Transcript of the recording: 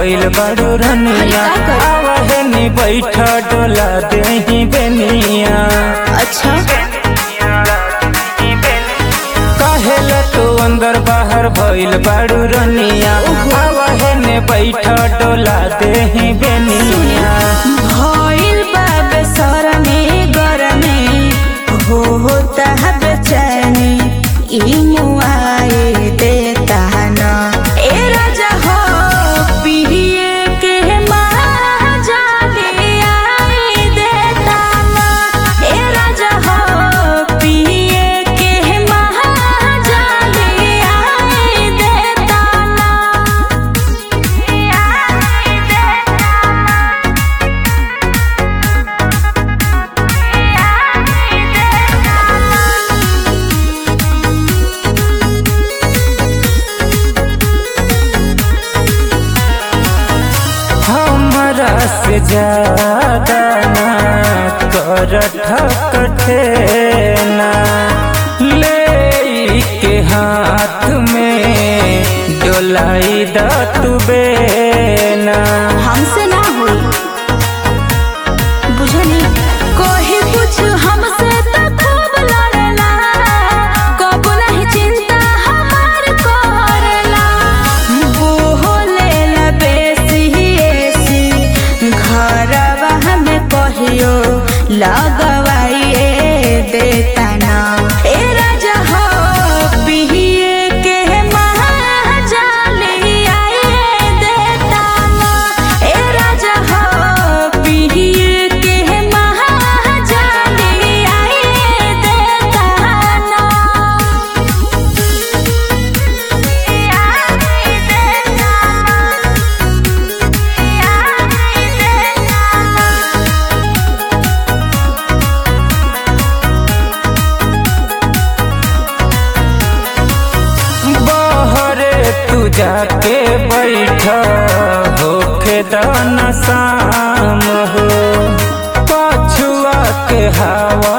भइल बड़ू रनिया अरे का कर- आवहे नी बैठ डोला देही बेनिया अच्छा काहेला तू अंदर बाहर भइल बड़ू रनिया आवहे ने बैठ डोला देही बेनिया भइल बा बेसरनी गरनी हो होता है बेचैनी ई मुआए देता न ए राजा हो पिए के महाजाली आई देता न ए राजा हो पिए के महाजाली आई देता न आई देता न हमरा से ज्यादा ना कर ठकठेना ले के हाथ में डोलाई द तू बेना हमसे ना हुई बुझनी कोई कुछ हमसे तो खूब लड़ला कबो नहीं चिंता हमार करला बोलेला बेसी एसी घरवा हमें कहियो लगवाइए देता ना ए राजा हो पिए के महाजाली आइए देता ना ए राजा हो पिए के महाजाली आइए देता ना आइए देता बहरे तू जाके बैठ होखे दाना शाम हो पछुआ के हवा